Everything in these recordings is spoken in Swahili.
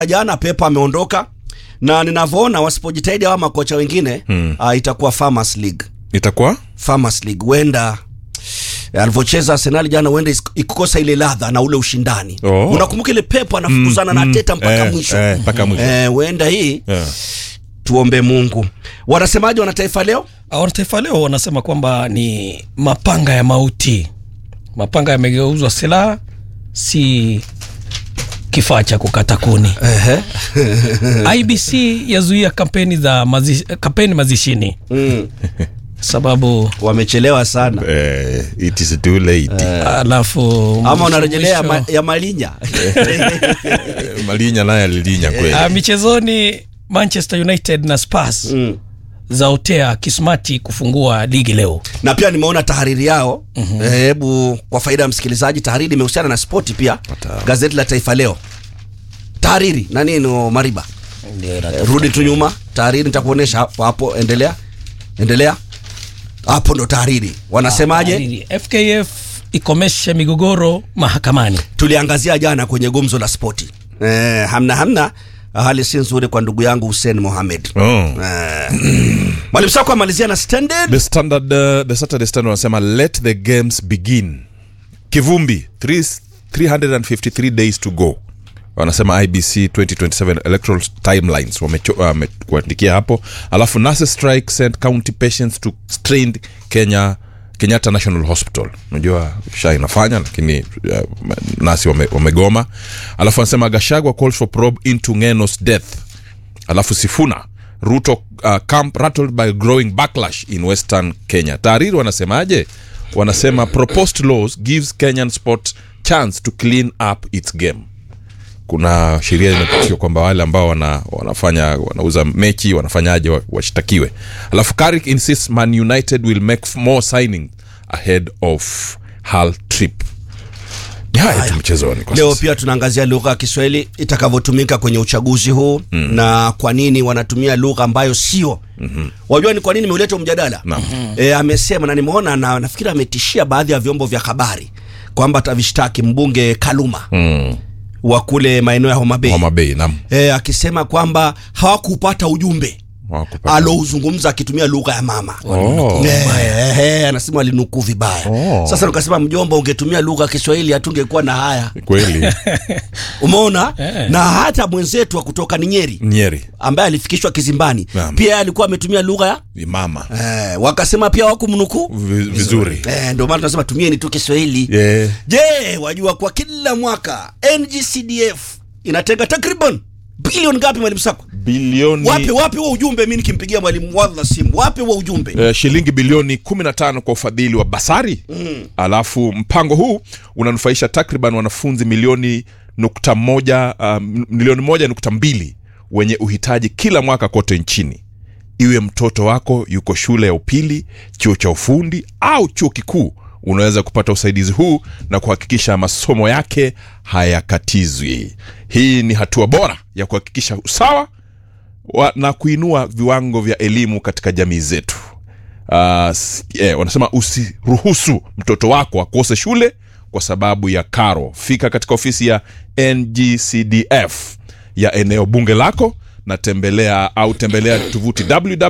jana Pepa ameondoka na ninavyoona wasipojitahidi hawa makocha wengine Hmm. uh, itakuwa Farmers League. itakuwa Farmers League huenda alivyocheza Arsenal jana huenda is- ikukosa ile ladha na ule ushindani. Oh. Unakumbuka ile Pep anafukuzana na Teta mpaka eh, mwisho. eh, mpaka mwisho. Eh, huenda hii yeah. tuombe Mungu. Wanasemaje wana taifa leo? Wanataifa leo wanasema kwamba ni mapanga ya mauti, mapanga yamegeuzwa silaha, si kifaa cha kukata kuni. IBC yazuia kampeni za mazi, kampeni mazishini Mm. sababu Wamechelewa sana. eh, it is too late alafu Ama unarejelea ya, mwisho- ma, ya Malinya. Eh, malinya naye alilinya kweli Ah, michezoni Manchester United na Spurs mm. zaotea kismati kufungua ligi leo. na pia nimeona tahariri yao hebu kwa faida ya msikilizaji tahariri imehusiana na spoti pia gazeti la taifa leo tahariri na nini mariba Eh, rudi tu nyuma tahariri nitakuonyesha hapo hapo endelea endelea hapo ndo tahariri wanasemaje Tahariri. FKF ikomeshe migogoro mahakamani. tuliangazia jana kwenye gumzo la spoti eh, hamna hamna hali si nzuri kwa ndugu yangu Hussein Mohamed oh. eh, mwalimu sako amalizia na standard the standard uh, the saturday standard wanasema let the games begin kivumbi three- 353 days to go wanasema ibc 2027 electoral timelines wamecho- wamekuandikia hapo alafu nurse strike sent county patients to strained kenya kenyatta national hospital unajua sha inafanya lakini uh, nasi wame, wamegoma alafu wanasema gashagwa calls for probe into ngenos death alafu sifuna ruto uh, camp rattled by growing backlash in western kenya taariri wanasemaje wanasema proposed laws gives kenyan sport chance to clean up its game kuna sheria imepitishwa kwamba wale ambao wana, wanafanya wanauza mechi wanafanyaje wa- washtakiwe alafu Carrick insists man united will make f- more signing ahead of hal trip ni haya tu mchezoni kwa Leo sasa. pia tunaangazia lugha ya Kiswahili itakavyotumika kwenye uchaguzi huu mm. na kwa nini wanatumia lugha ambayo sio mm-hmm. Wajua ni kwa nini nimeuleta huu mjadala Naam. e, amesema na nimeona na nafikiri ametishia baadhi ya vyombo vya habari kwamba atavishtaki mbunge Kaluma Mm. wa kule maeneo ya Homa Bay Homa Bay, naam. e, akisema kwamba hawakupata ujumbe Hawakupata. alouzungumza akitumia lugha ya mama Oh. Eh, eh, anasema walinukuu vibaya Oh. sasa nikasema mjomba ungetumia lugha ya Kiswahili hatungekuwa na haya kweli umeona Eh. na hata mwenzetu wa kutoka ni Nyeri nyeri ambaye alifikishwa kizimbani Naam. pia alikuwa ametumia lugha ya ni mama eh, wakasema pia wakumnukuu Vi- vizuri eh, ndio maana tunasema tumieni tu Kiswahili yeah. je wajua kwa kila mwaka NGCDF inatenga takriban bilioni ngapi mwalimu Sako bilioni wape wape huo ujumbe mi nikimpigia mwalimu wadha simu wape huo ujumbe eh, shilingi bilioni 15 kwa ufadhili wa basari mm. alafu mpango huu unanufaisha takriban wanafunzi milioni nukta moja uh, milioni moja nukta mbili wenye uhitaji kila mwaka kote nchini iwe mtoto wako yuko shule ya upili chuo cha ufundi au chuo kikuu unaweza kupata usaidizi huu na kuhakikisha masomo yake hayakatizwi hii ni hatua bora ya kuhakikisha usawa wa, na kuinua viwango vya elimu katika jamii zetu uh, s- eh, wanasema usiruhusu mtoto wako akose shule kwa sababu ya karo fika katika ofisi ya ngcdf ya eneo bunge lako na tembelea au tembelea tovuti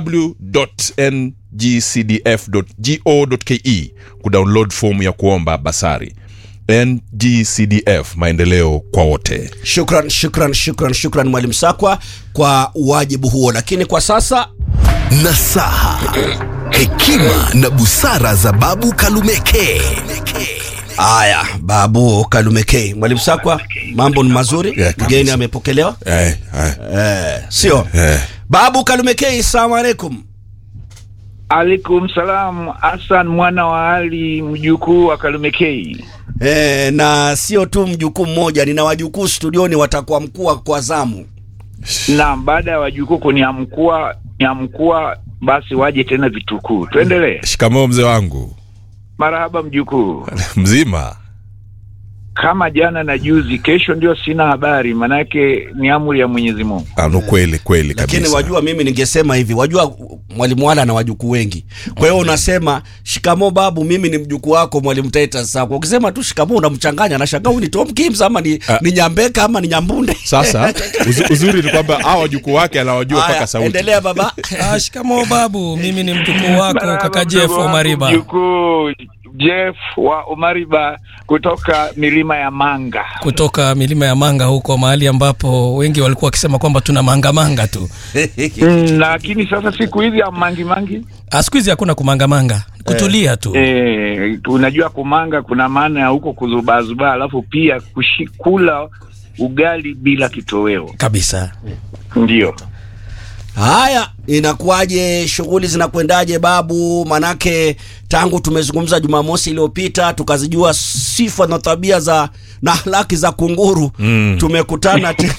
www.ngcdf.go.ke kudownload fomu ya kuomba basari ngcdf maendeleo kwa wote shukran shukran shukran shukran mwalimu Sakwa kwa wajibu huo lakini kwa sasa nasaha hekima na busara za babu kalumeke Aya, babu Kalumekei. Mwalimu Sakwa, mambo ni mazuri. Yeah, kabisa. Mgeni amepokelewa. eh, eh, Eh, sio? eh. Babu Kalumekei, salamu alaikum. Alaikum salam, Hassan mwana wa Ali, mjukuu wa Kalumekei. Eh, na sio tu mjukuu mmoja, nina wajukuu studioni watakuwa mkuu kwa zamu. Naam, baada ya wajukuu kuniamkua niamkua, basi waje tena vitukuu. Tuendelee. shikamoo mzee wangu Marahaba mjukuu. mzima kama jana na juzi, kesho ndio sina habari, manake ni amri ya Mwenyezi Mungu. Ah, no, kweli kweli lakini kabisa wajua mimi ningesema hivi wajua mwalimu wala na wajukuu wengi kwa hiyo unasema shikamo babu mimi ni mjukuu wako mwalimu Titus Sako ukisema tu shikamo unamchanganya nashangaa huyu ni Tom Kims ama ni, Ah. ni Nyambeka ama ni Nyambunde sasa uzu, uzuri ni kwamba hawa wajukuu wake anawajua Haya, mpaka sauti endelea baba Ah, shikamoo babu mimi ni mjukuu wako Marhaba, kaka mdogo Jeff wangu, Omariba Mjukuu Jeff wa Omariba kutoka milima ya Manga. kutoka milima ya Manga huko mahali ambapo wengi walikuwa wakisema kwamba tuna mangamanga tu Mm, lakini sasa siku hizi ya mangi mangi Ah, siku hizi hakuna kumangamanga kutulia tu eh, unajua kumanga kuna maana ya huko kuzubaazubaa, alafu pia kushikula ugali bila kitoweo, kabisa ndio haya inakuwaje shughuli zinakwendaje babu manake tangu tumezungumza jumamosi iliyopita tukazijua sifa na tabia za na ahlaki za kunguru Mm. tumekutana tena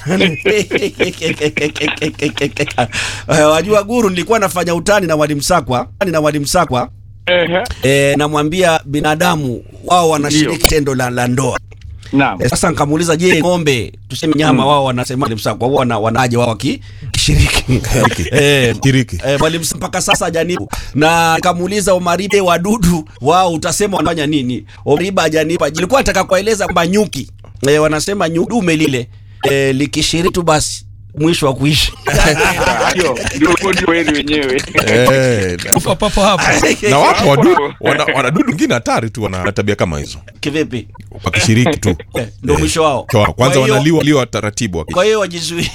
Eh, wajua guru nilikuwa nafanya utani na mwalimu sakwa na mwalimu sakwa Ehe, e, namwambia binadamu wao wanashiriki Ndio. tendo la, la ndoa naam. e, sasa nikamuuliza je ng'ombe tuseme nyama wao wanasema mwalimu sakwa wao wana, wanaje wao waki- kishiriki Eh, Kiriki. eh, mwalimu Sa- mpaka sasa hajanibu na nikamuuliza Omaribe wadudu wao utasema wanafanya nini Omariba hajanipa nilikuwa nataka kueleza kwamba nyuki eh, wanasema nyuki dume lile eh, likishiriki tu basi mwisho wa kuishi Ndio, ndio ndio kweli wenyewe. Eh, kufa papo hapo na wapo wadudu wana, wanadudu wengine hatari tu wana tabia kama hizo kivipi wakishiriki tu Eh, ndo mwisho wao Kwa- kwanza Kwa hiyo- wanaliwa liwa taratibu waki- kwa hiyo wajizuie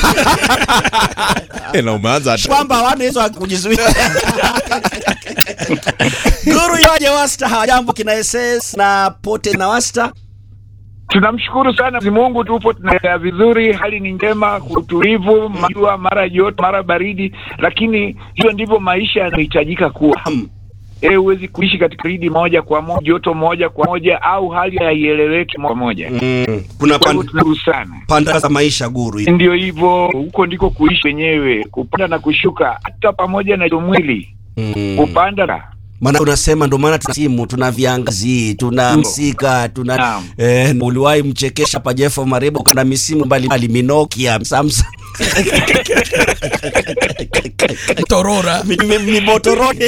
Eh, na umeanza hata- kwamba hawana hizo haki kujizuia guru yoje wasta hawajambo kina ss na pote na wasta Tunamshukuru sana Mwenyezi Mungu, tupo tunaendelea vizuri, hali ni njema, utulivu, majua mara joto mara baridi, lakini hiyo ndivyo maisha yanahitajika kuwa. Hmm. Eh, huwezi kuishi katika baridi moja kwa moja, joto moja kwa moja, au hali haieleweki moja kwa moja. mm. kuna Kwa hivyo pan, tunashukuru sana. panda za maisha guru hii. Ndio hivyo, huko ndiko kuishi wenyewe, kupanda na kushuka, hata pamoja na mwili mm. kupanda na maana unasema ndo maana tuna simu tuna viangazi tuna Ndio. msika tuna Naam. eh, uliwahi mchekesha pa Jeffo Maribo kana misimu mbalimbali Minokia Samsung torora Mi- mi- mimotoroni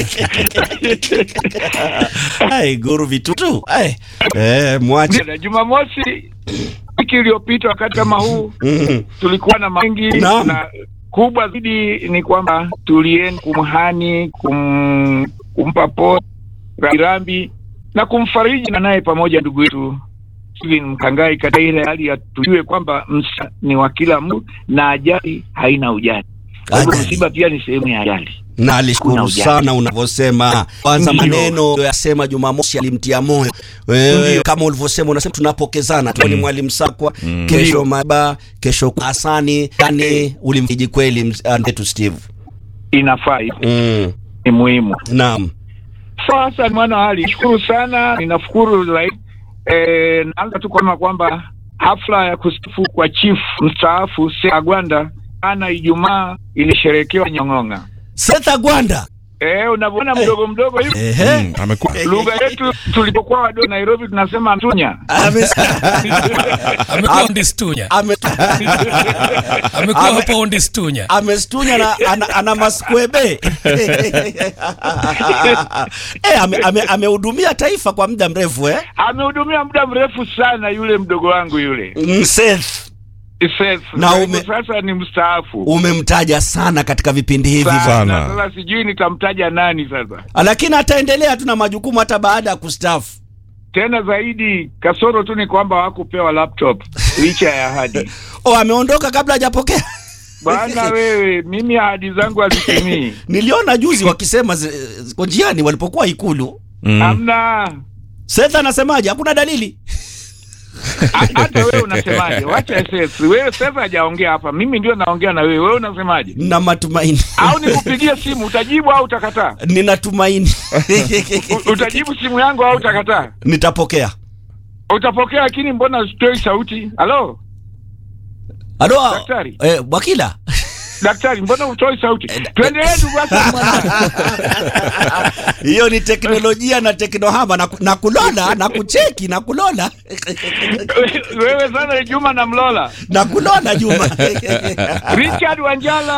ai guru vitutu ai eh mwache na Jumamosi wiki iliyopita wakati kama huu Mm. tulikuwa na mengi Naam. na kubwa zaidi ni kwamba tulienda kumhani kum, kumpa pole rambirambi na kumfariji na naye pamoja ndugu yetu Steven Mkangai katika ile hali ya tujue kwamba msa ni wa kila mtu na ajali haina ujali. Kwa hivyo Ajali. msiba pia ni sehemu ya ajali. na Kuna alishukuru ujanja. sana unavyosema kwanza Ndio. maneno yasema Jumamosi alimtia moyo wewe Ndio. kama ulivyosema unasema tunapokezana tu ni mwalimu Sakwa kesho Ndio. Maba kesho Hasani yani ulimfiji kweli mz- ah, ndetu Steve Inafaa hivyo, mm. ni muhimu. naam Sasa mwana wa Ali, shukuru sana, ninashukuru zaidi. E, naanza tu kusema kwamba hafla ya kustaafu kwa chief mstaafu Seth Gwanda ana Ijumaa ilisherekewa Nyong'ong'a. Setha Gwanda Eh, unavyoona mdogo mdogo hivi ehe Mm, amekuwa lugha yetu tulipokuwa wadogo Nairobi tunasema mtunya. Ame- amekuwa ondistunya ame- amekuwa Ame- hapo ondistunya amestunya na ana, ana maskwebe eh, ame- ame- amehudumia taifa kwa muda mrefu eh? Amehudumia muda mrefu sana yule mdogo wangu yule Mm, Seth Seth. Na Kwa ume- hivyo sasa ni mstaafu umemtaja sana katika vipindi hivi sana. Sana. Sasa sijui nitamtaja nani sasa. lakini ataendelea tu na majukumu hata baada ya kustaafu tena zaidi kasoro tu ni kwamba hawakupewa laptop licha ya ahadi oh, ameondoka kabla hajapokea bana wewe mimi ahadi zangu hazitimii niliona juzi wakisema zi- ziko njiani walipokuwa ikulu Mm. hamna Seth anasemaje hakuna dalili Ha- hata wewe unasemaje wacha SS wewe sasa hajaongea hapa mimi ndio naongea na wewe wewe unasemaje na matumaini au nikupigie simu utajibu au utakataa ninatumaini U- utajibu simu yangu au utakataa nitapokea utapokea lakini mbona usitoi sauti halo Alo, Daktari. eh, Bwakila daktari, mbona utoi sauti? Tuendelee ndugu Hassan mwana. hiyo ni teknolojia na teknohama na, na kulola na kucheki na kulola Wewe sana Juma na Mlola. na kulola Juma Richard Wanjala